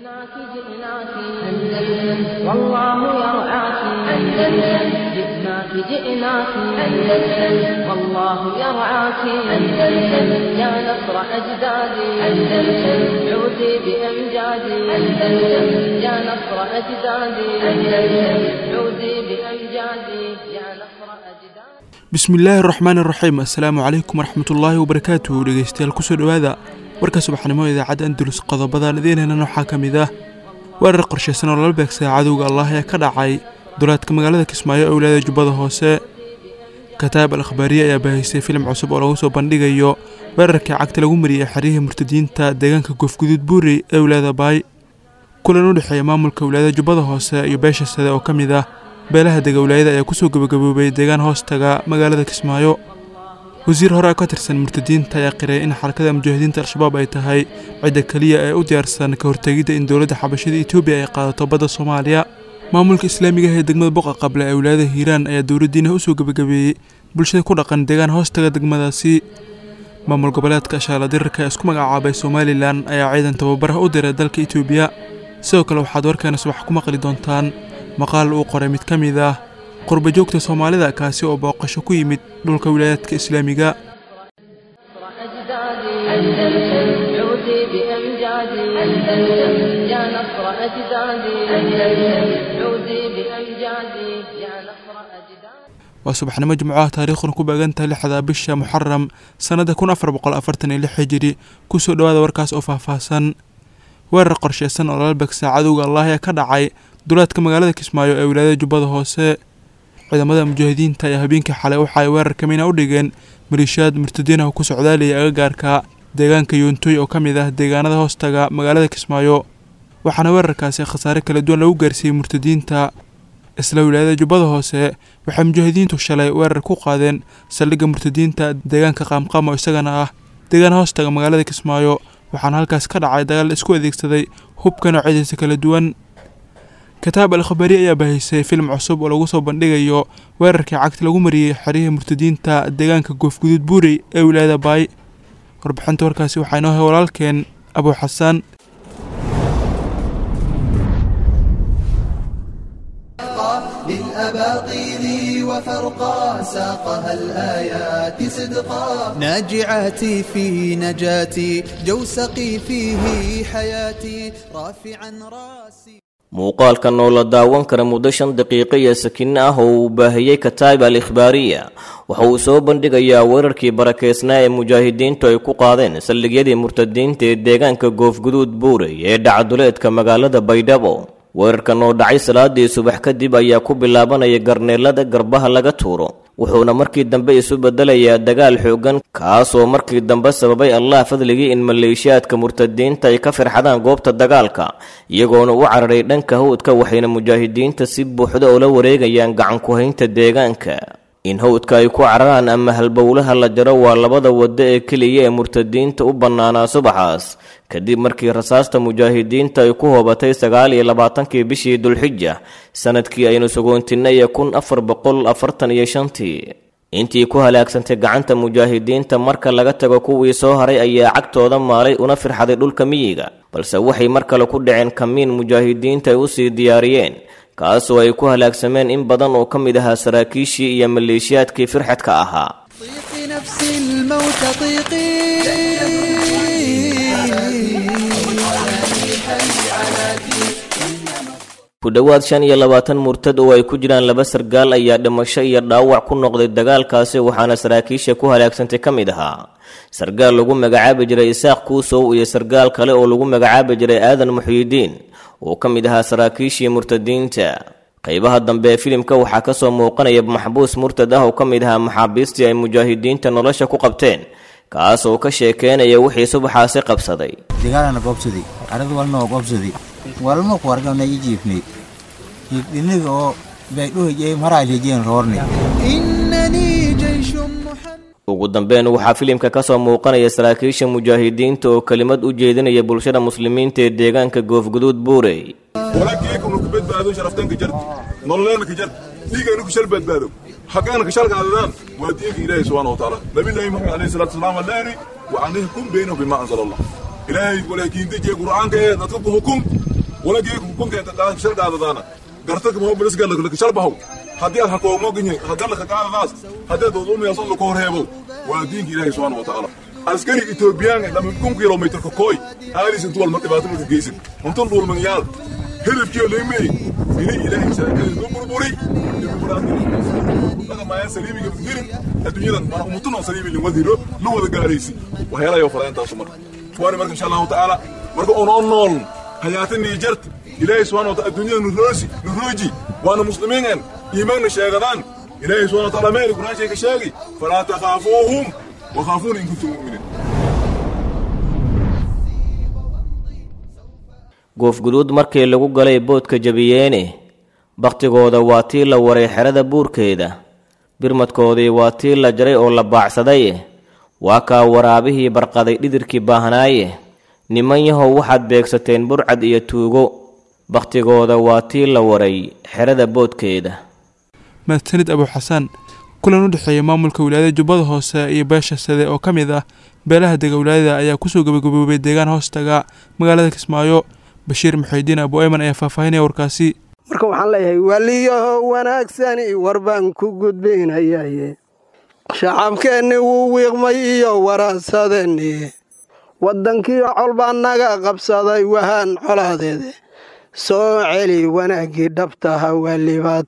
جئناك جئناك أندلس والله يرعاك أندلس جئناك جئناك أندلس والله يرعاك أندلس يا نصر أجدادي أندلس عودي بأمجادي أندلس يا نصر أجدادي أندلس عودي بأمجادي يا نصر أجدادي bismillaahi raxmaan raxiim assalaamu calaykum waraxmatullaahi wabarakaatuhu dhegeystayaal kusoo dhowaada warka subaxnimo idaacadda andalus qodobadan idiinhenan waxaa ka mid ah weerar qorshaysan oo lala beegsaday cadowga allah ee ka dhacay dulaadka magaalada kismaayo ee wilaayada jubbada hoose kataab al akhbaariye ayaa baahaysay filim cusub oo lagu soo bandhigayo weerarkii cagta lagu mariyey xeryihii murtadiinta deegaanka goofguduud buuri ee wilaayada baay kulan u dhexeeya maamulka wilaayada jubbada hoose iyo beesha sade oo ka mid ah beelaha dega wilaayada ayaa kusoo gabagaboobay deegaan hoostaga magaalada kismaayo wasiir hore ka tirsan murtadiinta ayaa qiray in xarakada mujaahidiinta al-shabaab ay tahay cidda keliya ee u diyaarsan ka hortegidda in dowladda xabashada etoobiya ay qaadato badda soomaaliya maamulka islaamiga ah ee degmada boqa qable ee wilaayada hiiraan ayaa dowladdiina usoo gabagabeeyey bulshada ku dhaqan deegaan hoostaga degmadaasi maamul goboleedka shaala dirirka ee isku magacaabay somalilan ayaa ciidan tababaraha u diray dalka etoobiya sidoo kale waxaad warkeena subax ku maqli doontaan maqaal uu qoray mid ka mid ah qurba joogta soomaalida kaasi oo booqasho ku yimid dhulka wilaayaadka islaamiga نصر أجدادي أندلس عودي بأمجادي أندلس يا نصر أجدادي أندلس عودي بأمجادي يا نصر أجدادي waa subaxnimo jimcaha taariikhduna ku beegantahay lixda bisha muxaram sannada kun afar boqol afartan iyo lix hijiri kusoo dhowaada warkaas oo faahfaahsan weerar qorshaysan oo lala beegsaa cadowga allah ee ka dhacay dulaadka magaalada kismaayo ee wilaayada jubbada hoose ciidamada mujaahidiinta ayaa habeenkii xalay waxa ay weerar kamina u dhigeen maliishaad murtadiinaha ku socdaalaya agagaarka deegaanka yoontoy oo ka mid ah deegaanada hoostaga magaalada kismaayo waxaana weerarkaasi khasaare kala duwan lagu gaarsiiyey murtadiinta isla wilaayada jubbada hoose waxay mujaahidiintu shalay weerar ku qaadeen saldhigga murtadiinta deegaanka qaamqaam oo isagana ah deegaan hoostaga magaalada kismaayo waxaana halkaas ka dhacay dagaal isku adeegsaday hubka noocyadiisa kala duwan kataab al khabaari ayaa baahisay filim cusub oo lagu soo bandhigayo weerarkii cagta lagu mariyey xeryihii murtadiinta deegaanka goofguduud buurey ee wilaayada baay warbixinta warkaasi waxaa inoo hay walaalkeen abuu xasaan للأباطيل وفرقا ساقها الآيات صدقا ناجعاتي في نجاتي جوسقي فيه حياتي رافعا راسي muuqaalkan oo la daawan kara muddo shan daqiiqo iyo sakinno ah oo uu baahiyey kataib al ikhbaariya waxa uu soo bandhigayaa weerarkii barakeysnaa ee mujaahidiintu ay ku qaadeen saldhigyadii murtadiinta ee deegaanka goofguduud buurey ee dhacduleedka magaalada baydhabo weerarkan oo dhacay salaadii subax kadib ayaa ku bilaabanaya garneelada garbaha laga tuuro wuxuuna markii dambe isu bedelayaa dagaal xoogan kaasoo markii dambe sababay allah fadligii in maleeshiyaadka murtadiinta ay ka firxadaan goobta dagaalka iyagoona u cararay dhanka hawdka waxayna mujaahidiinta si buuxda ula wareegayaan gacan ku-haynta deegaanka in hawdka ay ku cararaan ama halbowlaha la jaro waa labada waddo ee keliya ee murtadiinta u bannaanaa subaxaas kadib markii rasaasta mujaahidiinta ay ku hoobatay sagaal iyo labaatankii bishii dulxija sanadkii aynu sugoontinay ee kun afar boqol afartan iyo shantii intii ku halaagsantay gacanta mujaahidiinta marka laga tago kuwii soo haray ayaa cagtooda maalay una firxaday dhulka miyiga balse waxay mar kale ku dhaceen kamiin mujaahidiinta ay usii diyaariyeen kaasoo ay ku halaagsameen in badan oo ka mid ahaa saraakiishii iyo maleeshiyaadkii firxadka ahaa طيقي نفسي الموت طيقي ku dhowaad shan iyo labaatan murtad oo ay ku jiraan laba sargaal ayaa dhimasho iyo dhaawac ku noqday dagaalkaasi waxaana saraakiisha ku halaagsantay ka mid ahaa sargaal lagu magacaabi jiray isaaq kuusow iyo sargaal kale oo lagu magacaabi jiray aadan muxyidiin oo ka mid ahaa saraakiishii murtadiinta qaybaha dambe ee filimka waxaa ka soo muuqanaya maxbuus murtad ah oo ka mid ahaa maxaabiistii ay mujaahidiinta nolosha ku qabteen kaas oo ka sheekeynaya wixii subaxaasi qabsaday dagaalana goobsaday arad walna oo goobsaday walma ku argana i jiifnay jiifdhiniga oo baydhuhajey maraalhejeen roornay إنني جيش محمد ugu dambeyn waxaa filimka ka soo muuqanaya saraakiisha mujaahidiinta oo kelimad u jeedinaya bulshada muslimiinta ee deegaanka goofguduud buurey walaakiyakum ku badbaado sharaftanka jar nololeena ka jar dhiigayna ku shal badbaado xaqaana ka shalka adadaan waa diinka ilaahay subxaana wa tacaala nabillaahi maxamed alayhi salaatu wasalaam allaani wa an yahkum baynahum bima anzala allah ilaahay walaakiin dejiye qur'aanka ee dadka ku hukum walagii kunkeenta qaadka shal qaadadaana gartaka maho bilis galla laka shal bahow haddii aad hakoomo ginye haddii laka qaadadaas haddii aad uduumayaaso laka horheebow waa diinka ilaahay subxaana wa tacaala askari etoobiyaan lama kun kilomitrka kooy aalis intu walma dhibaato marka geysan untun dhulmanyaal hilibkiyo leemey ini ilaahay saakadu burburi dhaqamaayaan saliimiga dirin adduunyadan mana umutun oo saliimi lin wadiro lu wada gaaraysi waxyaalayo falaantaasu marka kuwaani marka insha allahu tacaala marka unoo nool hayaatanii jart ilaahay subxana wataala adduunyada nuroosi nurooji waana muslimiinen iimaanna sheegadaan ilaahay subxana wataala meeli quraanshay ka sheegi falaa takhaafuuhum wakhaafuuna in kuntum mu'miniin goofguduud markii lagu galay boodka jabiyeene bakhtigooda waa tii la waray xerada buurkeeda birmadkoodii waa tii la jaray oo la baacsaday waa kaa waraabihii barqaday dhidirkii baahnaaye niman yahow waxaad beegsateen burcad iyo tuugo bakhtigooda waa tii la waray xerada boodkeeda mahadsanid abu xasaan kulan u dhexeeya maamulka wilaayada jubbada hoose iyo beesha sade oo ka mid ah beelaha dega wilaayada ayaa kusoo gabagaboobay deegaan hoostaga magaalada kismaayo bashiir muxuudiin abu ayman ayaa faahfaahinaya warkaasi marka waxaan leeyahay waliyaho wanaagsani war baan ku gudbaynayaye shacabkeenni wuu wiiqmay iyo waraasadeenni waddankii col baa naga qabsaday wahaan colaadeede soo celi wanaaggii dhabtaha weliba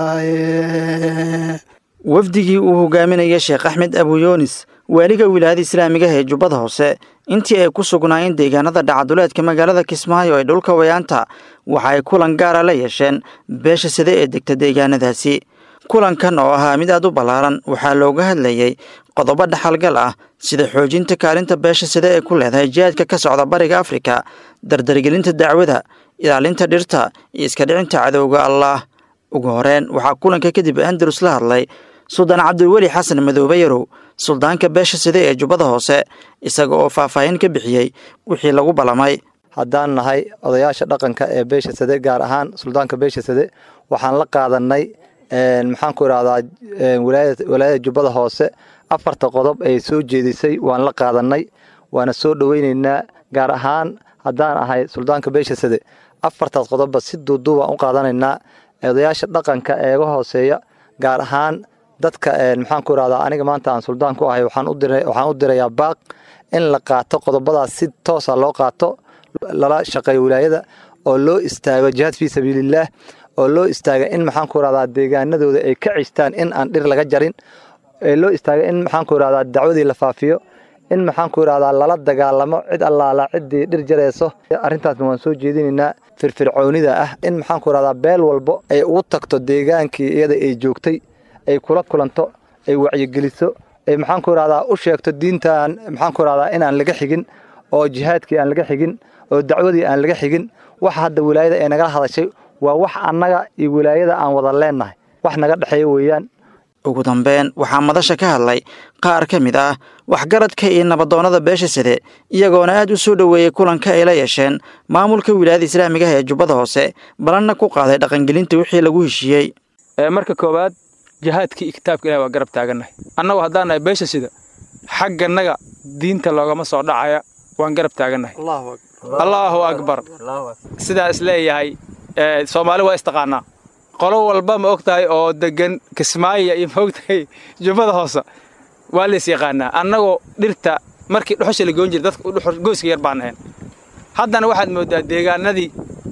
tahaye wafdigii uu hogaaminaya sheekh axmed abuyoonis waaliga wilaayada islaamiga ee jubbada hoose intii ay ku sugnaayeen deegaanada dhacaduleedka magaalada kismaayo ee dhulka wayaanta waxa ay kulan gaara la yeesheen beesha side ee degta deegaanadaasi kulankan oo ahaa mid aad u ballaaran waxaa looga hadlayey qodobo dhaxalgal ah sida xoojinta kaalinta beesha side ee ku leedahay jihaadka ka socda bariga afrika dardargelinta dacwada ilaalinta dhirta iyo iska dhicinta cadowga allaah ugu horeen waxaa kulanka kadib andalus la hadlay suldaan cabdilweli xasan madoobe yarow suldaanka beesha side ee jubbada hoose isaga oo faahfaahin ka bixiyey wixii lagu ballamay haddaan nahay odayaasha dhaqanka ee beesha sade gaar ahaan suldaanka beesha sade waxaan la qaadanay maxaan ku idhahdaa walaayada jubbada hoose afarta qodob ay soo jeedisay waan la qaadanay waana soo dhoweyneynaa gaar ahaan haddaan ahay suldaanka beesha sade afartaas qodobba si duuduubaan u qaadanaynaa odayaasha dhaqanka eega hooseeya gaar ahaan dadka maxaan ku idhahdaa aniga maanta aan suldaan ku ahay waxaan u dirayaa baaq in la qaato qodobadaas si toosa loo qaato lala shaqeeyo wilaayada oo loo istaago jihaad fii sabiilillaah oo loo istaaga in maxaan ku idhahdaa deegaanadooda ay ka cistaan in aan dhir laga jarin ee loo istaaga in maxaan ku idhahdaa dacwadii la faafiyo in maxaan ku idhahdaa lala dagaalamo cid allaala ciddii dhir jarayso arrintaasna waan soo jeedinaynaa firfircoonida ah in maxaan ku idhahdaa beel walbo ay ugu tagto deegaankii iyada ay joogtay ay kula kulanto ay wacyigeliso ay maxaan ku idhahdaa u sheegto diintaan maxaan ku idhahdaa inaan laga xigin oo jihaadkii aan laga xigin oo dacwadii aan laga xigin waxa hadda wilaayada ay nagala hadashay waa wax annaga iyo wilaayada aan wada leennahay wax naga dhexeeya weeyaan ugu dambeyn waxaa madasha ka hadlay qaar ka mid ah waxgaradka iyo nabadoonnada beesha side iyagoona aad u soo dhoweeyey kulanka ay la yeesheen maamulka wilaayada islaamiga ah ee jubbada hoose balanna ku qaaday dhaqangelinta wixii lagu heshiiyey marka koowaad jihaadkii iyo kitaabka ilahi waa garab taagannahay annagu haddaan nahay beesha sida xagganaga diinta loogama soo dhacaya waan garab taagannahay allaahu akbar sidaa is leeyahay soomaali waa istaqaanaa qolo walba ma og tahay oo degan kismaayo iyo ma og tahay jubbada hoose waa lays yaqaanaa annagoo dhirta markii dhuxusha la goon jiray dadka gooska yar baan ahayn haddana waxaad mooddaa deegaanadii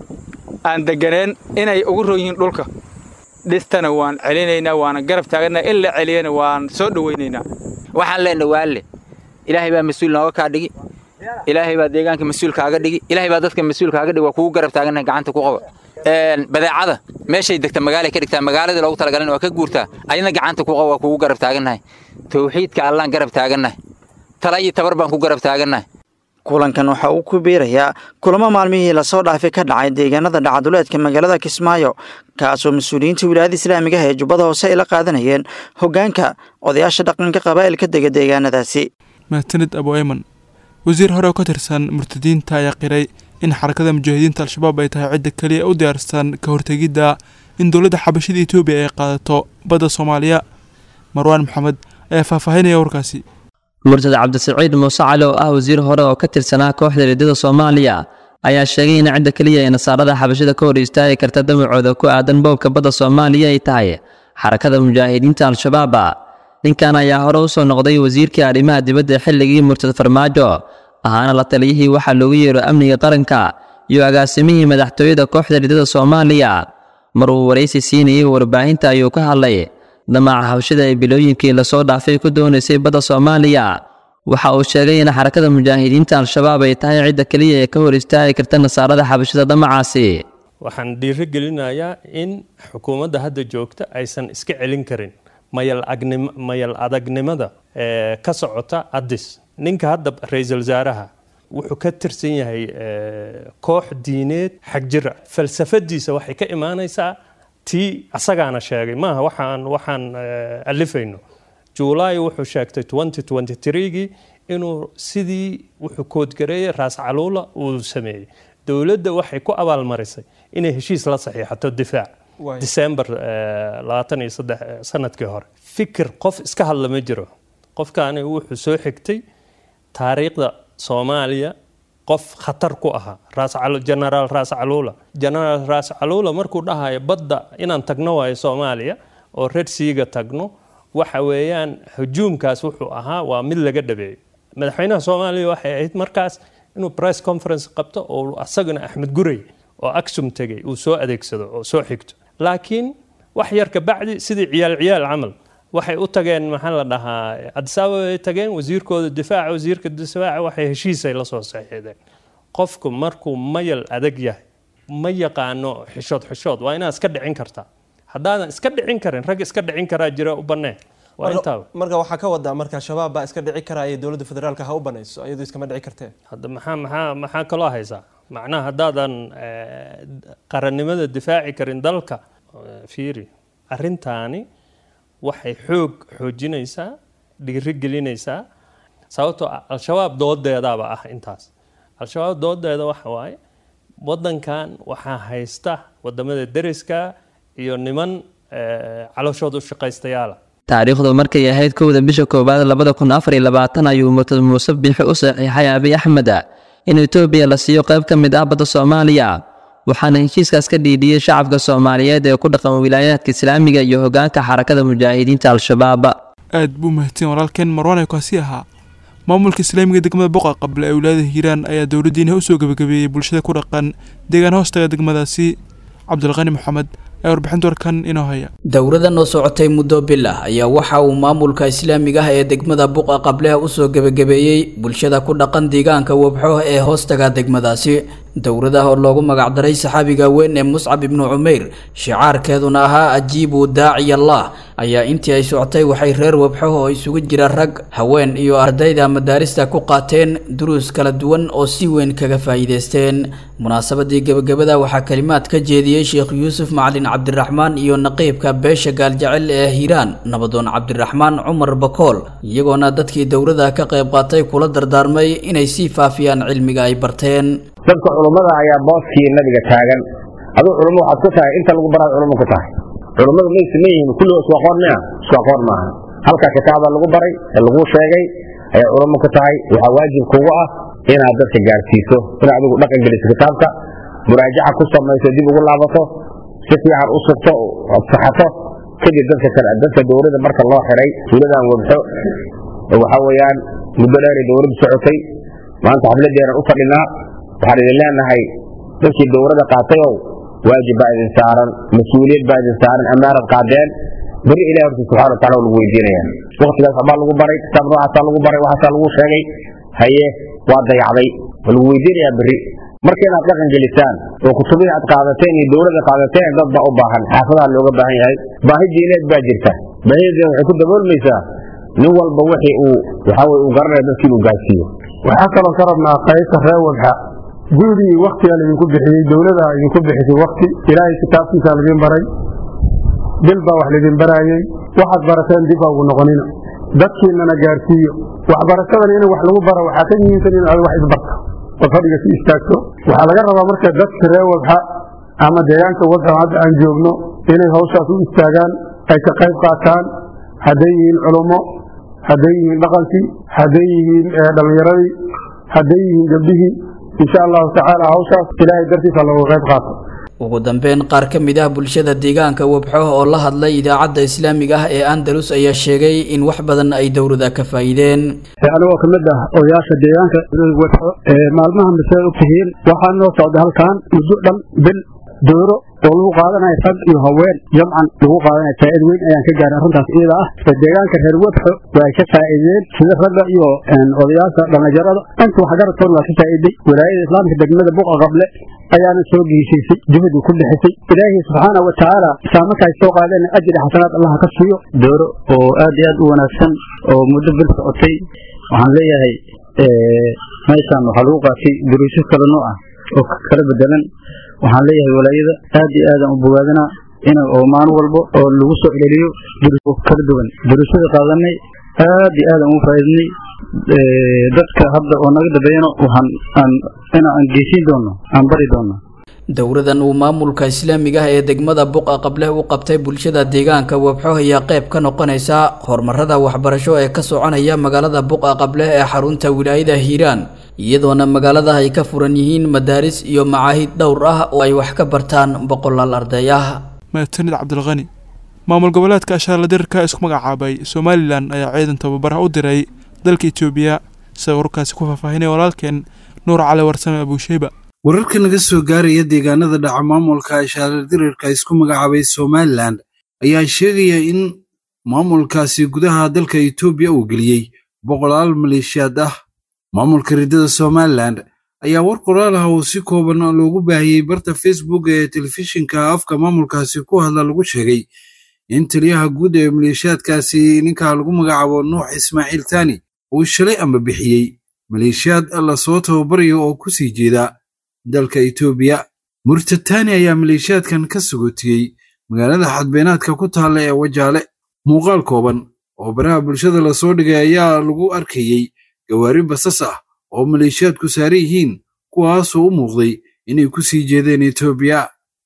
aan deganeen inay ugu ron yihiin dhulka dhirtana waan celinaynaa waana garab taaganaa in la celiyana waan soo dhowaynaynaa waxaan leenahay waalle ilaahay baa mas-uul nooga kaa dhigi ilaahay baa deegaanka mas-uul kaaga dhigi ilaahay baa dadka mas-uul kaaga dhigi waa kugu garab taagannahay gacanta ku qaba badeecada meeshay degta magaalay ka dhigtaa magaaladii loogu talagalin waa ka guurtaa ayadna gacanta ku qaba waa kugu garab taagannahay tawxiidka allaan garab taagannahay tala iyo tabar baan ku garab taagannahay kulankan waxa uu ku biirayaa kulamo maalmihii lasoo dhaafay ka dhacay deegaanada dhacaduleedka magaalada kismaayo kaasoo mas-uuliyiinta wilaayada islaamiga ah ee jubbada hoose ay la qaadanayeen hoggaanka odayaasha dhaqanka qabaa'ilka dega deegaanadaasi mahadsanid abu ayman wasiir hore oo ka tirsan murtadiinta ayaa qiray in xarakada mujaahidiinta al-shabaab ay tahay cidda keliya u diyaarsan ka hortegidda in dowladda xabashida etoobiya ay qaadato badda soomaaliya marwaan maxamed ayaa faahfaahinaya warkaasi murtad cabdisiciid muuse cali oo ah wasiir hore oo ka tirsanaa kooxda liidada soomaaliya ayaa sheegay in cidda keliya ee nasaarada xabashada ka hor istaagi karta damacooda ku aadan boobka badda soomaaliya ay tahay xarakada mujaahidiinta al-shabaaba ninkan ayaa hore u soo noqday wasiirkii arrimaha dibadda xilligii murtad farmaajo ahaana la taliyihii waxaa loogu yeero amniga qaranka iyo agaasimihii madaxtooyada kooxda ridada soomaaliya mar uu waraysi siinayay warbaahinta ayuu ka hadlay damaca hawshada ee bilooyinkii lasoo dhaafay ku doonaysay badda soomaaliya waxa uu sheegay in xarakada mujaahidiinta al-shabaab ay tahay cidda keliya ee ka hor istaagi karta nasaarada xabashada damacaasi waxaan dhiiro gelinayaa in xukuumadda hadda joogta aysan iska celin karin mayal agnim- mayal adagnimada ee ka socota addis ninka hadda ra-iisul wasaaraha wuxuu ka tirsan yahay ee, koox diineed xagjira falsafadiisa waxay ka imaanaysaa tii asagaana sheegay maaha waxaan waxaan ee, alifayno juulaay wuxuu sheegtay 2023gii inuu sidii wuxuu koodgareeyey raas caluula uu sameeyey dowladda waxay ku abaalmarisay inay heshiis la saxiixato difaac Waay. disembar labaatan iyo saddex eh, sanadkii hore fikir qof iska hadla ma jiro qofkaani wuxuu soo xigtay taariikhda soomaaliya qof khatar ku ahaa raas Calu- generaal raas caluula generaal raas caluula markuu dhahayo badda inaan tagno waayo soomaaliya oo red seaga tagno waxa weeyaan hujuumkaas wuxuu ahaa waa mid laga dhabeeyo madaxweynaha soomaaliya waxay ahayd markaas inuu press conference qabto oo asaguna axmed gurey oo aksum tegay uu soo adeegsado oo soo xigto laakiin wax yar ka bacdi sidii ciyaal ciyaal camal waxay u tageen maxaa la dhahaa Addis Ababa ay tageen wasiirkooda difaaca wasiirka difaaca waxay heshiisay la soo saxiixdeen qofku markuu mayal adag yahay ma yaqaano xishood xishood waa inaad iska dhicin kartaa haddaadan iska dhicin karin rag iska dhicin karaa jira u banneen waa Marka- intaa marka waxaa ka wadaa marka shabaab baa iska dhici karaya dowladda federaalka ha u banayso iyadu iskama dhici kartee hadda maxaa maxaa maxaa kaloo haysaa macnaha haddaadan eh, qarannimada difaaci karin dalka eh, fiiri arrintaani waxay xoog xoojinaysaa dhiirigelinaysaa sababtoo ah al-shabaab doodeedaaba ah intaas al-shabaab doodeeda waxa waaye waddankan waxaa haysta wadamada deriska iyo niman eh, calooshooda u shaqaystayaala taariikhdu markay ahayd kowda bisha koowaad labada kun afar iyo labaatan ayuu murtad muuse biixi u saxiixay abiy axmed in etoobiya la siiyo qayb ka mid ah badda soomaaliya waxaana heshiiskaas ka dhiidhiyey shacabka soomaaliyeed ee ku dhaqan wilaayaadka islaamiga iyo hogaanka xarakada mujaahidiinta al-shabaab aad buu mahadsan walaalkeen marwaan kaasi ahaa maamulka islaamiga degmada boqa qable ee wilaayada hiiraan ayaa dowladdiina u soo gebagabeeyey bulshada ku dhaqan deegaan hoostaga degmadaasi cabdulqani maxamed ayaa warbixinta warkan inoo haya dowladan oo socotay muddo bil ah ayaa waxa uu maamulka islaamiga ah ee degmada buqa qableha usoo gebagabeeyey bulshada ku dhaqan deegaanka wabxo ee hoostaga degmadaasi dowladaha oo loogu magacdaray saxaabiga weyn ee muscab ibnu cumeyr shicaarkeeduna ahaa ajiibu daaciy allah ayaa intii ay socotay waxay reer wabxo oo isugu jira rag haween iyo ardayda madaarista ku qaateen duruus kala duwan oo si weyn kaga faa'iideysteen munaasabadii gebagabada waxaa kalimaad ka jeediyey sheekh yuusuf macalin cabdiraxmaan iyo naqiibka beesha gaaljecel ee hiiraan nabadoon cabdiraxmaan cumar bakool iyagoona dadkii dowladda ka qayb qaatay kula dardaarmay inay sii faafiyaan cilmiga ay barteen dadka culummada ayaa booskii nabiga taagan aduu culummo waxaad ku tahay inta lagu baraad culummo ku tahay culummadu may siman yihiin kulligood isku aqoon miya isku aqoon maaha halkaa kitaabaa lagu baray ee laguu sheegay ayaa culummo ku tahay waxaa waajib kugu ah inaad dadka gaarsiiso inaad adigu dhaqan geliso kitaabka muraajaca ku samayso dib ugu laabato si fiican u sugto ood saxato kadib dadka kale dadka dowladda marka loo xiray tuuladan wabxo waxaa weeyaan muddo dheeray dowladdu socotay maanta xafladeena u fadhinaa waxaan idin leenahay dadkii dowladda qaatayow waajib baa idin saaran mas-uuliyad baa idin saaran ammaanad qaadeen beri ilahi horta subxana wataala waa lagu weydiinaya waktigaas waxbaa lagu baray kitaab noocaasaa lagu baray waxaasaa lagu sheegay haye waa dayacday waa lagu weydiinayaa beri marka inaad dhaqan gelisaan oo kutubihii aad qaadateen iyo dowladda qaadateen dad baa u baahan xaafadaha looga baahan yahay baahi diineed baa jirta baahideeda waxay ku daboolmaysaa nin walba wixii uu waxaa weye uu garanaya dadkii inuu gaarsiiyo waxaa kaloo ka rabnaa qaybta reer wabxa gurigii waktigaa laydinku bixiyey dowlada idinku bixisay wakti ilaahay kitaabkiisaa laydin baray bil baa wax laydin baraayey waxaad barateen dib baa ugu noqonina dadkiinana gaarsiiyo waxbarashadan in wax lagu bara waxaa ka muhiimsan in aad wax isbarto oo fadhiga si istaagto waxaa laga rabaa marka dadka reer wabxa ama deegaanka wabxa hadda aan joogno inay hawshaas u istaagaan ay ka qayb qaataan hadday yihiin culummo hadday yihiin dhaqankii hadday yihiin dhallinyaradii hadday yihiin gabdhihii insha allahu tacaala hawshaas ilaahay dartiisa looga qayb qaato ugu dambeyn qaar ka mid ah bulshada deegaanka webxo oo la hadlay idaacadda islaamiga ah ee andalus ayaa sheegay in wax badan ay dowlada ka faa'iideen anigoo ka mid ah odayaasha deegaanka webxo maalmaha masee og tihiin waxaa noo socda halkan muddo dhan bil dooro oo lagu qaadanayo rag iyo haween jamcan lagu qaadanayo faa'iid weyn ayaan ka gaaray arrintaas iyada ah deegaanka reer webxo waa ka faa'iideen sida ragga iyo odayaasha dhallinyarada inta waxgaradkood waa ka faa'iiday walaayada islaamka degmada buqa qable ayaana soo geesiisay dibadii ku bixisay ilaahay subxaana wa tacaala saamarkaay soo qaadeen ajri xasanaad allaha ka siiyo dooro oo aad iyo aad u wanaagsan oo muddo bil socotay waxaan leeyahay meeshaan waxaa lagu qaatay duruusyo kala nooc ah oo kala bedelan waxaan leeyahay walaayada aad iyo aadaan u bogaadinaa in oo maalin walbo oo lagu soo celeliyo duruus kala duwan duruusyada qaadanay aad iyo aadaan ugu faa'iidnay dadka hadda oo naga dambeeyana waxaan aan inaan geysiin doono aan bari doono dowladan uu maamulka islaamiga ah ee degmada buqa qable u qabtay bulshada deegaanka webxo ayaa qayb ka noqonaysa horumarada waxbarasho ee ka soconaya magaalada buqa qable ee xarunta wilaayada hiiraan iyadoona magaalada ay ka furan yihiin madaaris iyo macaahid dhowr ah oo ay wax ka bartaan boqolaal arday ah mahadsanid cabdilqani maamul goboleedka ashaarla dirirka isku magacaabay somalilan ayaa ciidan tababaraha u diray dalka etoobiya sida warkaasi ku faahfaahinaya walaalkeen nuur cali warsame abuusheyba wararka naga soo gaaraya deegaanada dhaca maamulka ashaarla dirirka isku magacaabay somalilan ayaa sheegaya in maamulkaasi gudaha dalka etoobiya uu geliyey boqolaal maleeshiyaad ah maamulka riddada somalilan ayaa war qoraal ah oo si kooban loogu baahiyey barta facebook ee telefishinka afka maamulkaasi ku hadla lagu sheegay in taliyaha guud ee maleeshiyaadkaasi ninka lagu magacaabo nuux ismaaciil tani uu shalay amba bixiyey maleeshiyaad lasoo tababarayo oo ku sii jeeda dalka etoobiya murtatani ayaa maleeshiyaadkan ka sagootiyey magaalada xadbeenaadka ku taalla ee wajaale muuqaal kooban oo baraha bulshada lasoo dhigay ayaa lagu arkayey gawaari basas ah oo maleeshiyaadku saaran yihiin kuwaasoo u muuqday inay ku sii jeedeen etoobiya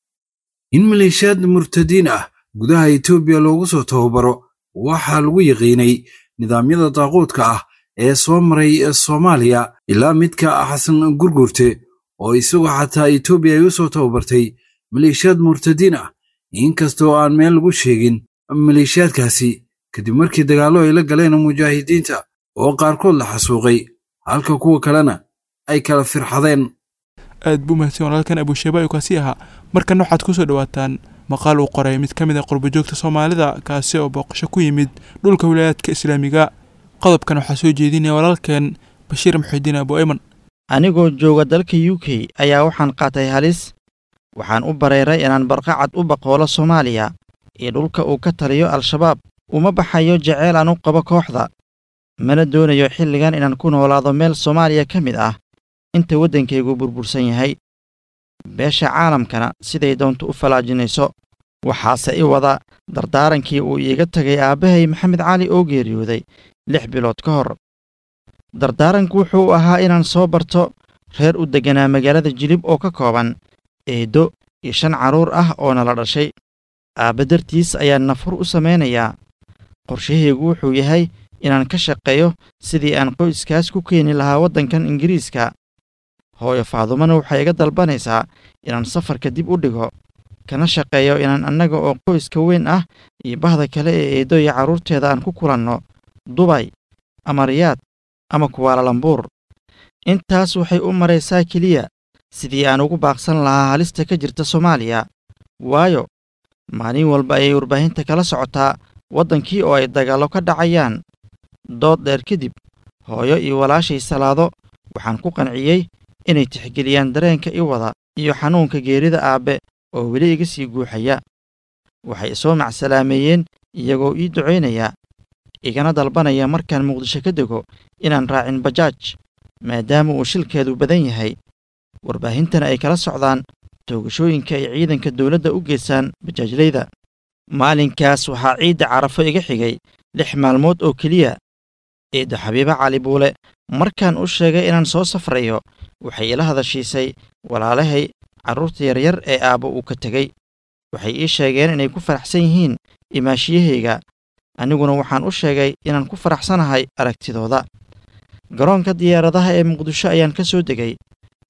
in maleeshiyaad murtadiin ah gudaha etoobiya loogu soo tababaro waxaa lagu yaqiinay nidaamyada daaquudka ah ee soo maray soomaaliya ilaa midka xasan gurgurte oo isagoo xataa etoobiya ay u soo tababartay maleeshiyaad murtadiin ah inkastoo aan meel lagu sheegin maleeshiyaadkaasi kadib markii dagaallo ay la galeen mujaahidiinta oo qaarkood la xasuuqay halka kuwa kalena ay kala firxadeen aad buu mahadsan walaalkan abuusheeba ayuu kaasi ahaa markana waxaad ku soo dhowaataan maqaal uu qoray mid ka mid a qurbajoogta soomaalida kaasi oo booqasho ku yimid dhulka wilaayaadka islaamiga qodobkan waxaa soo jeedinaya walaalkeen bashiir muxidiin abu ayman anigoo jooga dalka u k ayaa waxaan qaatay halis waxaan u bareeray inaan barqacad u baqoolo soomaaliya iyo dhulka uu ka taliyo al-shabaab uma baxayo jeceyl aan u qabo kooxda mana doonayo xilligan inaan ku noolaado meel soomaaliya ka mid ah inta waddankaygu burbursan yahay beesha caalamkana siday doonto u falaajinayso waxaase i wada dardaarankii uu iiga tegay aabbahay maxamed cali oo geeriyooday lix bilood ka hor dardaaranku wuxuu ahaa inaan soo barto reer u degganaa magaalada jilib oo ka kooban eeddo iyo shan carruur ah oo nala dhashay aabba dartiis ayaan nafur u samaynayaa qorshahaygu wuxuu yahay inaan ka shaqeeyo sidii aan qoyskaas ku keeni lahaa waddankan ingiriiska hooyo faadumana waxay iga dalbanaysaa inaan safarka dib u dhigo kana shaqeeyo inaan annaga oo qoyska weyn ah iyo bahda kale ee eeddo iyo carruurteeda aan ku kulanno dubay ama riyaad ama kuwaalalambuur intaas waxay u maraysaa keliya sidii aan ugu baaqsan lahaa halista ka jirta soomaaliya waayo maalin walba ayay warbaahinta kala socotaa waddankii oo ay dagaallo ka dhacayaan dood dheer kadib hooyo iyo walaashay salaado waxaan ku qanciyey inay tixgeliyaan dareenka i wada iyo xanuunka geerida aabbe oo weli iga sii guuxaya waxay isoo macsalaameeyeen iyagoo ii ducaynaya igana dalbanaya markaan muqdisho ka dego inaan raacin bajaaj maadaama uu shilkeedu badan yahay warbaahintana ay kala socdaan toogashooyinka ay ciidanka dowladda u geystaan bajaajlayda maalinkaas waxaa ciidda carafo iga xigay lix maalmood oo keliya eeddo xabiibo cali buule markaan u sheegay inaan soo safrayo waxay ila hadashiisay walaalahay carruurta yaryar ee aabbo uu ka tegey waxay ii sheegeen inay ku faraxsan yihiin imaashiyahayga aniguna waxaan u sheegay inaan ku faraxsanahay aragtidooda garoonka diyaaradaha ee muqdisho ayaan ka soo degay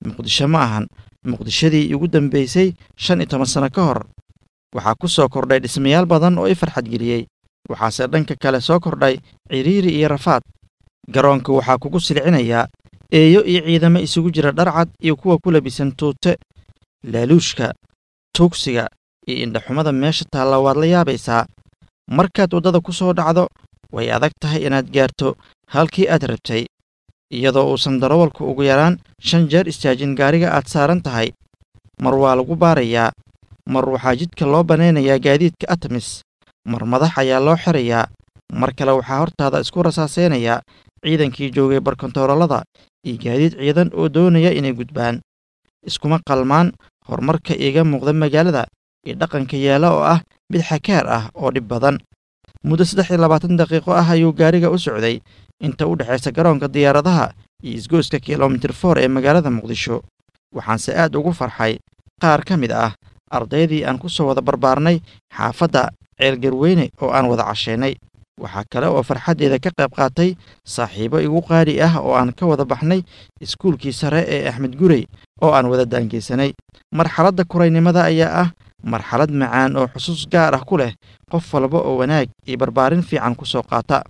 muqdisho ma ahan muqdishadii ugu dambaysay shan iyo toban sano ka hor waxaa ku soo kordhay dhismayaal badan oo i farxadgeliyey waxaase dhanka kale soo kordhay cidhiiri iyo rafaad garoonka waxaa kugu silcinayaa eeyo iyo ciidamo isugu jira dharcad iyo kuwa ku labisan tuute laaluushka tuugsiga iyo indhaxumada meesha taalla waad la yaabaysaa markaad waddada ku soo dhacdo way adag tahay inaad gaarto halkii aad rabtay iyadoo uusan darawalku ugu yaraan shan jeer istaajin gaariga aad saaran tahay mar waa lagu baarayaa mar waxaa jidka loo banaynayaa gaadiidka atamis mar madax ayaa loo xirayaa mar kale waxaa hortaada isku rasaasaynayaa ciidankii joogay barkontaroolada iyo gaadiid ciidan oo doonaya inay gudbaan iskuma qalmaan horumarka iiga muuqda magaalada iyo dhaqanka yaalla oo ah mid xakaar ah oo dhib badan muddo saddex iyo labaatan daqiiqo ah ayuu gaariga u socday inta u dhexaysa garoonka diyaaradaha iyo isgoyska kilomitir for ee magaalada muqdisho waxaanse aad ugu farxay qaar ka mid ah ardaydii aan ku soo wada barbaarnay xaafadda ceelgarweyne oo aan wada cashaynay waxaa kale oo farxaddeeda ka qayb qaatay saaxiibo igu qaali ah oo aan ka wada baxnay iskuulkii sare ee axmed gurey oo aan wada daangeysanay marxaladda kuraynimada ayaa ah marxalad macaan oo xusuus gaar ah ku leh qof walba oo wanaag iyo barbaarin fiican ku soo qaata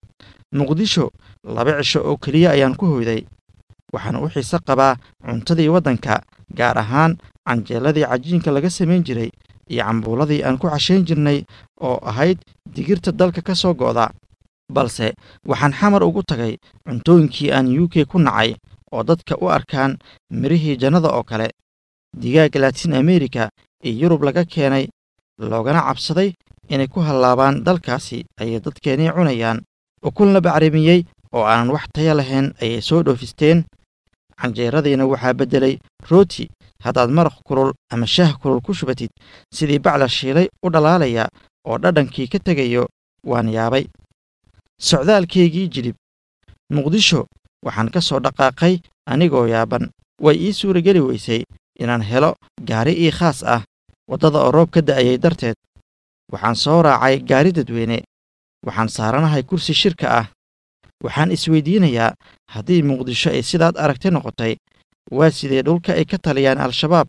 muqdisho laba cisho oo keliya ayaan ku hoyday waxaan u xiise qabaa cuntadii waddanka gaar ahaan canjeeladii cajiinka laga samayn jiray iyo cambuuladii aan ku cashayn jirnay oo ahayd digirta dalka ka soo go'da balse waxaan xamar ugu tagay cuntooyinkii aan u k ku nacay oo dadka u arkaan mirihii jannada oo kale digaag laatiin amerika iyo yurub laga keenay loogana cabsaday inay ku hallaabaan dalkaasi ayay dadkeenii cunayaan ukun la bacrimiyey oo aanan wax taya lahayn ayay soo dhoofisteen canjeeradiina waxaa beddelay rooti haddaad maraq kulul ama shaah kulul ku shubatid sidii bacla shiilay u dhalaalaya oo dhadhankii ka tegayo waan yaabay socdaalkaygii jilib muqdisho waxaan ka soo dhaqaaqay anigoo yaaban way ii suurageli weysay inaan helo gaari ii khaas ah waddada oo roob ka da'ayay darteed waxaan soo raacay gaari dadweyne waxaan saaranahay kursi shirka ah waxaan isweydiinayaa haddii muqdisho ay sidaad aragti noqotay waa sidee dhulka ay ka taliyaan al-shabaab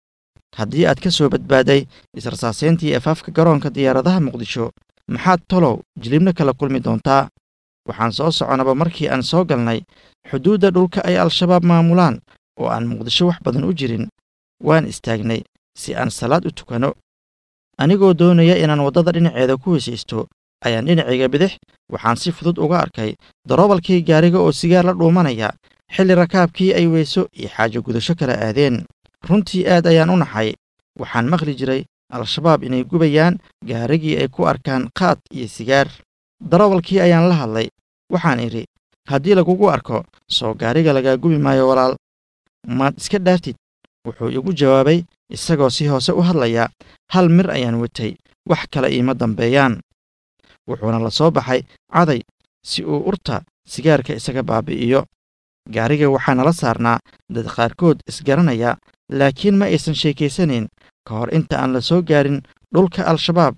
haddii aad ka soo badbaaday israsaasayntii afaafka garoonka diyaaradaha muqdisho maxaad tolow jilibna kala kulmi doontaa waxaan soo soconaba markii aan soo galnay xuduudda dhulka ay al-shabaab maamulaan oo aan muqdisho wax badan u jirin waan istaagnay si aan salaad u tukanno anigoo doonaya inaan waddada dhinaceeda ku weysaysto ayaan dhinacayga bidix waxaan si fudud uga arkay darobalkii gaariga oo sigaar la dhuumanaya xilli rakaabkii ay weyso iyo xaajo gudasho kala aadeen runtii aad ayaan u naxay waxaan maqli jiray al-shabaab inay gubayaan gaarigii ay ku arkaan qaad iyo sigaar darawalkii ayaan la hadlay waxaan idhi haddii lagugu arko soo gaariga lagaa gubi maayo walaal maad iska dhaaftid wuxuu igu jawaabay isagoo si hoose u hadlaya hal mir ayaan watay wax kale iima dambeeyaan wuxuuna la soo baxay caday si uu urta sigaarka isaga baabi'iyo gaariga waxaa nala saarnaa dad qaarkood isgaranaya laakiin ma aysan sheekaysanayn ka hor inta aan la soo gaarin dhulka al-shabaab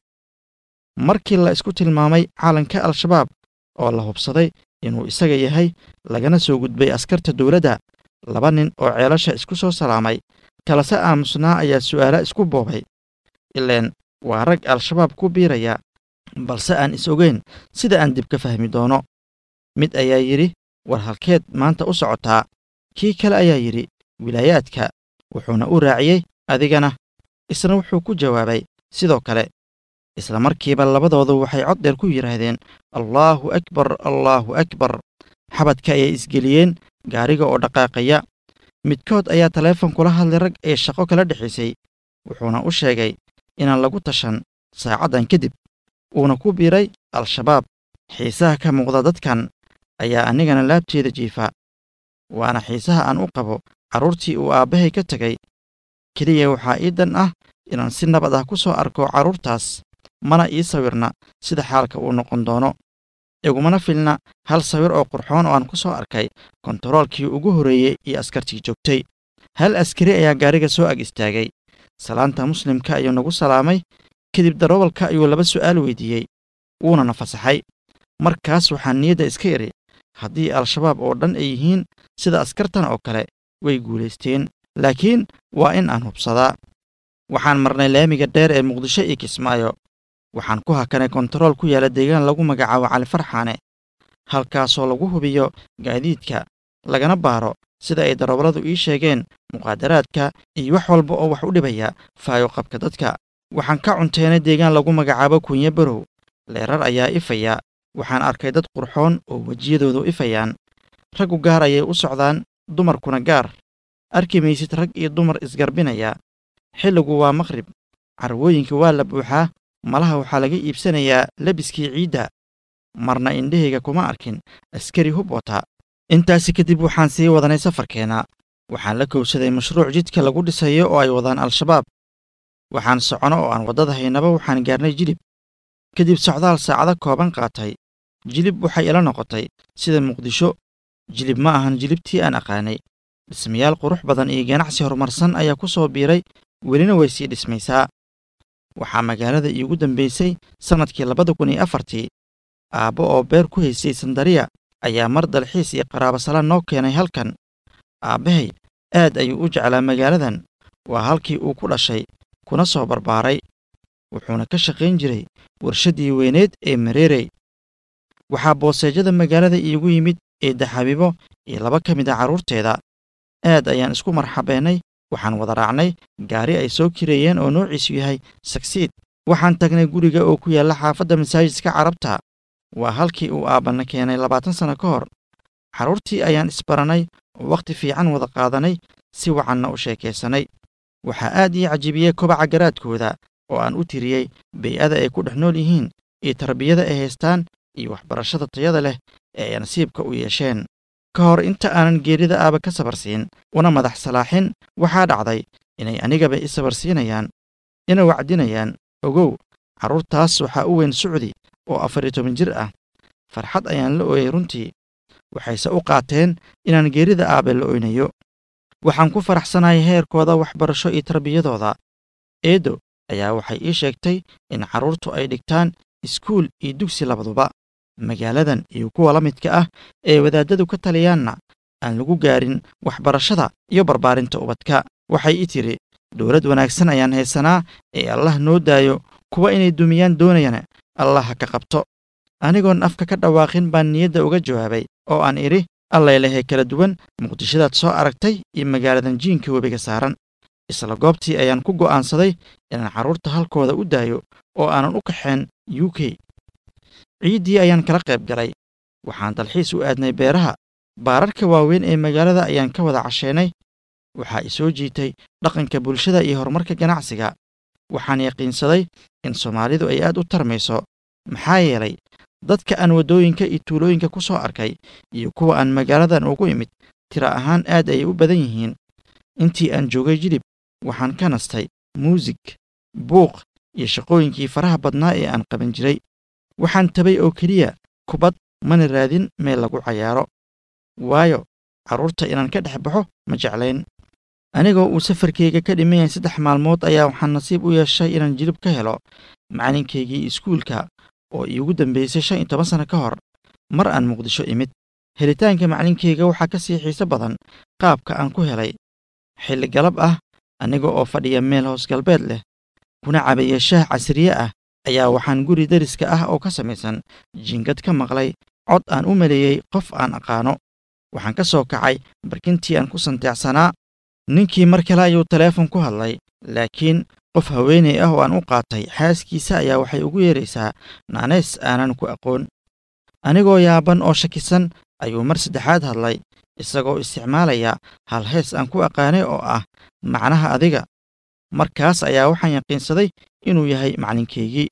markii la isku tilmaamay calanka al-shabaab oo la hubsaday inuu isaga yahay lagana soo gudbay askarta dowladda laba nin oo ceelasha isku soo salaamay kalase aamusnaa ayaa su'aala isku boobay ileen waa rag al-shabaab ku biiraya balse aan is ogeyn sida aan dib ka fahmi doono mid ayaa yidhi war halkeed maanta u socotaa kii kale ayaa yidhi wilaayaadka wuxuuna u raaciyey adigana isna wuxuu ku jawaabay sidoo kale isla markiiba labadoodu waxay cod dheer ku yidhaahdeen allaahu akbar allaahu akbar xabadka ayay isgeliyeen gaariga oo dhaqaaqaya midkood ayaa taleefon kula hadlay rag ee shaqo kala dhexaysay wuxuuna u sheegay inaan lagu tashan saacaddan kadib uuna ku biiray al-shabaab xiisaha ka muuqda dadkan ayaa anigana laabteeda jiifa waana xiisaha aan u qabo carruurtii uu aabbahay ka tegay keliya waxaa ii dan ah inaan si nabad ah ku soo arko carruurtaas mana ii sawirna sida xaalka uu noqon doono igumana filna hal sawir oo qurxoon oo aan ku soo arkay kontaroolkii ugu horreeyey iyo askartii joogtay hal askari ayaa gaariga soo ag istaagay salaanta muslimka ayuu nagu salaamay kadib darobalka ayuu laba su'aal weydiiyey wuuna na fasaxay markaas waxaan niyadda iska idhi haddii al-shabaab oo dhan ay yihiin sida askartan oo kale way guulaysteen laakiin waa in aan hubsadaa waxaan marnay laamiga dheer ee muqdisho iyo kismaayo waxaan ku hakanay kontarool ku yaala deegaan lagu magacaabo cali farxaane halkaasoo lagu hubiyo gaadiidka lagana baaro sida ay darawalladu ii sheegeen muqaadaraadka iyo wax walba oo wax u dhibaya faayo qabka dadka waxaan ka cunteynay deegaan lagu magacaabo kunye barow leerar ayaa ifaya waxaan arkay dad qurxoon oo wejiyadoodu ifayaan raggu gaar ayay u socdaan dumarkuna gaar arki maysid rag iyo dumar isgarbinaya xilligu waa maqhrib carwooyinka waa la buuxaa malaha waxaa laga iibsanayaa lebiskii ciidda marna indhahayga kuma arkin askari hub wata intaasi kadib waxaan sii wadanay safarkeenna waxaan la kowsaday mashruuc jidka lagu dhisayo oo ay wadaan al-shabaab waxaan socono oo aan waddada haynaba waxaan gaarnay jilib kadib socdaal saacado kooban qaatay jilib waxay ila noqotay sida muqdisho jilib ma ahan jilibtii aan aqaanay dhismayaal qurux badan iyo ganacsi horumarsan ayaa ku soo biiray welina way sii dhismaysaa waxaa magaalada iigu dambaysay sannadkii labada kun iyo afartii aabbo oo beer ku haystay sandariya ayaa mar dalxiis iyo qaraabasalaan noo keenay halkan aabbahay aad ayuu u jeclaa magaaladan waa halkii uu ku dhashay kuna soo barbaaray wuxuuna ka shaqayn jiray warshaddii weyneed ee mareerey waxaa booseejada magaalada iigu yimid eedda xabiibo iyo laba ka mid a carruurteeda aad ayaan isku marxabeennay waxaan wada raacnay gaari ay soo kireeyeen oo noociisu yahay sagsiid waxaan tagnay guriga oo ku yaalla xaafadda masaajidka carabta waa halkii uu aabbanna keenay labaatan sanno ka hor carruurtii ayaan isbarannay oo wakhti fiican wada qaadanay si wacanna u sheekaysanay waxaa aad ii cajibiyey kobaca garaadkooda oo aan u tiriyey bay'ada ay ku dhex nool yihiin iyo tarbiyada ay haystaan iyo waxbarashada tayada leh ee ay nasiibka u yeesheen ka hor inta aanan geerida aaba ka sabarsiin una madax salaaxin waxaa dhacday inay anigaba i sabarsiinayaan ina wacdinayaan ogow carruurtaas waxaa u weyn sucdi oo afar iyo toban jir ah farxad ayaan la ooyay runtii waxayse u qaateen inaan geerida aabe la oynayo waxaan ku faraxsanahay heerkooda waxbarasho iyo tarbiyadooda eedo ayaa waxay ii sheegtay in carruurtu ay dhigtaan iskuul iyo dugsi labaduba magaaladan iyo kuwa la midka ah ee wadaaddadu ka taliyaanna aan lagu gaarin waxbarashada iyo barbaarinta ubadka waxay ii tidhi dowlad wanaagsan ayaan haysanaa ee allah noo daayo kuwa inay dumiyaan doonayana allah ha ka qabto anigoon afka ka dhawaaqin baan niyadda uga jawaabay oo aan idhi allaylehee kala duwan muqdishadaad soo aragtay iyo magaaladan jiinka webiga saaran isla goobtii ayaan ku go'aansaday inaan carruurta halkooda u daayo oo aanan u kaxeen u k ciiddii ayaan kala qayb galay waxaan dalxiis u aadnay beeraha baararka waaweyn ee magaalada ayaan ka wada casheynay waxaa i soo jiitay dhaqanka bulshada iyo horumarka ganacsiga waxaan yaqiinsaday in soomaalidu ay aad u tarmayso maxaa yeelay dadka aan waddooyinka iyo tuulooyinka ku soo arkay iyo kuwa aan magaaladan ugu imid tira ahaan aad ayay u badan yihiin intii aan joogay jilib waxaan ka nastay muusig buuq iyo shaqooyinkii faraha badnaa ee aan qaban jiray waxaan tabay oo keliya kubad mana raadin meel lagu cayaaro waayo carruurta inaan ka dhex baxo ma jeclayn anigoo uu safarkayga ka dhiman yahay saddex maalmood ayaa waxaan nasiib u yeeshay inaan jilib ka helo macalinkaygii iskuulka oo iigu dambaysay shan iyo toban sanno ka hor mar aan muqdisho imid helitaanka macalinkayga waxaa ka sii xiise badan qaabka aan ku helay xilli galab ah aniga oo fadhiya meel hoos galbeed leh kuna cabaya shaah casriye ah ayaa waxaan guri dariska ah oo ka samaysan jingad ka maqlay cod aan u maleeyey qof aan aqaano waxaan ka soo kacay barkintii aan ku santeecsanaa ninkii mar kale ayuu taleefon ku hadlay laakiin qof haweenay ah oo aan u qaatay xaaskiisa ayaa waxay ugu yeeraysaa naaneys aanan ku aqoon anigoo yaaban oo shakisan ayuu mar saddexaad hadlay isagoo isticmaalaya hal hees aan ku aqaanay oo ah macnaha adiga markaas ayaa waxaan yaqiinsaday inuu yahay macalinkaygii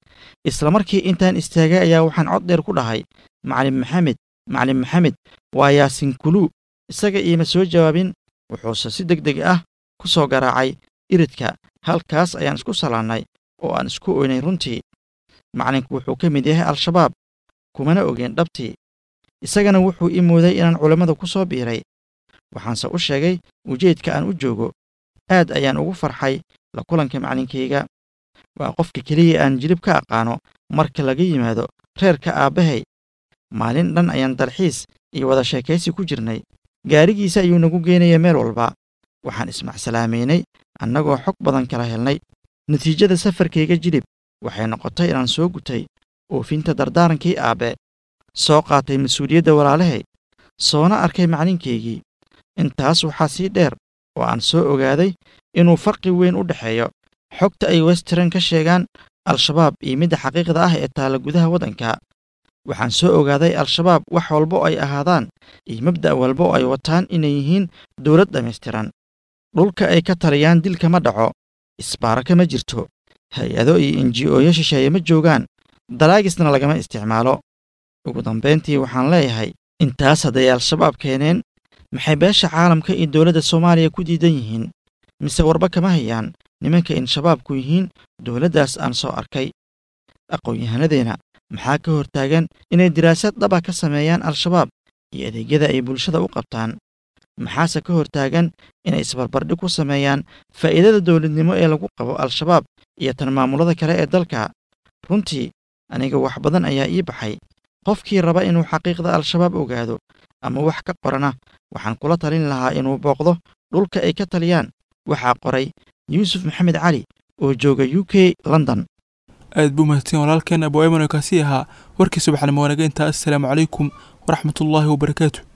isla markii intaan istaagay ayaa waxaan cod dheer ku dhahay macalin maxamed macalin maxamed waa yaasin kuluu isaga iima soo jawaabin wuxuuse si deg deg ah ku soo garaacay iridka halkaas ayaan isku salaannay oo aan isku oynay runtii macalinku wuxuu ka mid yahay al-shabaab kumana ogeen dhabtii isagana wuxuu ii mooday inaan culammada ku soo biiray waxaanse u sheegay ujeedka aan u joogo aad ayaan ugu farxay la kulanka macalinkayga waa qofka keliya aan jilib ka aqaano marka laga yimaado reerka aabbahay maalin dhan ayaan dalxiis iyo wada sheekaysi ku jirnay gaarigiisa ayuu nagu geenaya meel walba waxaan ismacsalaamaynay annagoo xog badan kala helnay natiijada safarkayga jilib waxay noqotay inaan soo gutay oofinta dardaarankii aabbe soo qaatay mas-uuliyadda walaalahay soona arkay maclinkaygii intaas waxaa sii dheer oo aan soo ogaaday inuu farqi weyn u dhexeeyo xogta ay western ka sheegaan al-shabaab iyo midda xaqiiqda ah ee taalla gudaha waddanka waxaan soo ogaaday al-shabaab wax walba oo ay ahaadaan iyo mabda' walba oo ay wataan inay yihiin dowlad dhammaystiran dhulka ay ka taliyaan dilka ma dhaco isbaaraka ma jirto hay-ado iyo enji-ooyo shisheeye ma joogaan dalaagisna lagama isticmaalo ugu dambayntii waxaan leeyahay intaas hadday al-shabaab keeneen maxay beesha caalamka iyo dowladda soomaaliya ku diidan yihiin mise warba kama hayaan nimanka in shabaabku yihiin dowladdaas aan soo arkay aqoon-yahanadeenna maxaa ka hortaagan inay diraasad dhaba ka sameeyaan al-shabaab iyo adeegyada ay bulshada u qabtaan maxaase ka hortaagan inay isbarbardhig ku sameeyaan faa'iidada dowladnimo ee lagu qabo al-shabaab iyo tan maamulada kale ee dalka runtii aniga wax badan ayaa ii baxay qofkii raba inuu xaqiiqda al-shabaab ogaado ama wax ka qorana waxaan kula talin lahaa inuu booqdo dhulka ay ka taliyaan waxaa qoray yuusuf maxamed cali oo jooga u k london aad buu mahadsan walaalkeen abu ayman oo kaasi ahaa warkii subaxnimo wanaga intaa assalaamu calaykum waraxmatullaahi wabarakaatu